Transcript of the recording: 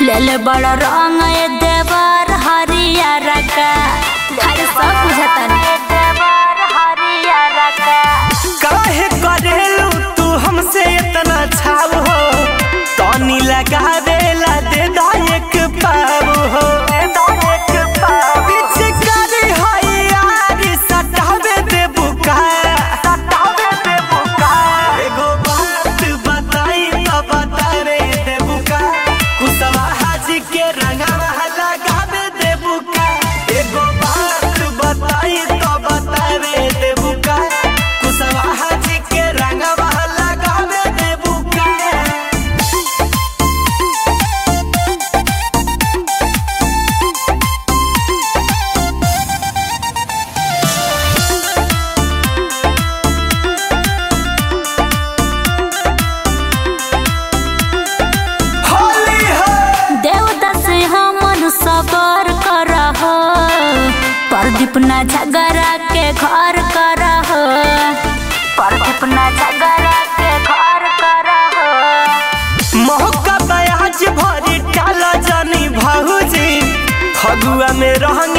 लेल बड़ रंग ए देवर हरियर का हर सब बुझतन देवर हरियर का काहे करेलू तू हमसे इतना छाव हो तनी लगावेला दे दा एक पाव हो पिचकारी है यार, सटावे दे बुका। एगो बात बताई तो बतावे दे बुका। कुशवाहा जी के रंगवा लगावे दे बुका। एगो बात बताई तो बतावे दे बुका। कुशवाहा जी के रंगवा लगावे दे बुका। होली है देवता से हमन सबर करह प्रदीप ना झगड़ा के घर करह प्रदीप ना झगड़ा के घर करह मौका बयाज भरी टाला जानी भाऊजी फगुआ में रहंग